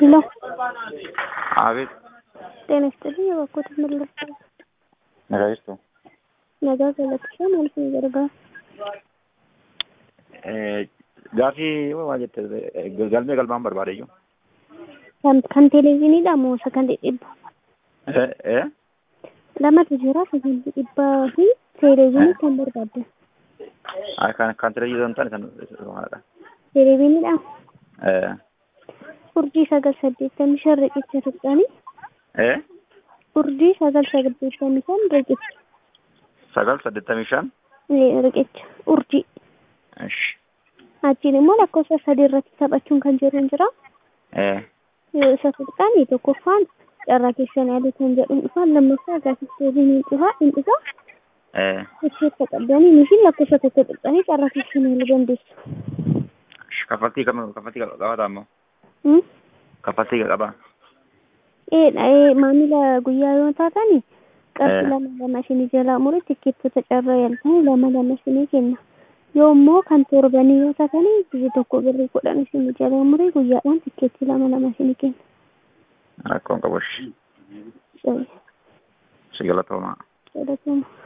ሄሎ አቤት ጤና ይስጥልኝ። የበኩት ምልስ ነጋጅቱ ነገ ገለጥሻ ማለት ነው ዘርጋ gaafii waa jette galmee galmaan barbaadayyu kan televezyiiniidha moo sakandii dhibba lamatu jira sakandii dhibbaa fi televezyiinii kan barbaaddan kan kan televezyiinii ta'an kan maalidha televezyiiniidha urjii sagal saddeettamii shan riqicha tuqxanii urjii sagal saddeettamii shan riqicha sagal saddeettamii shan riqicha urjii እሺ achiin immoo lakkoofsa sadii irratti taphachuun kan jiru hin jira. Isa tuqxaan tokkoffaan carraa keessan yaaduu kan jedhu dhufaan lammaffaa gaafis deebiin hin dhufaa hin dhufaa. Itti qabdanii nuti lakkoofsa tokko tuqxanii carraa keessan yaaluu dandeessu. kaffaltii kam kaffaltii qabataa immoo kaffaltii qaba maamila guyyaa yoo taatan qarshii lama lama isinii jalaa mure tikkeettota carraa yaaltanii lama lama isinii kenna. yoo immoo kan torbanii yoo taatan biyya tokko birrii kudhan isin jala muree guyyaadhaan tikkeettii lama lama isin kenna. Rakkoon qabu. Si galatoomaa. Galatoomaa.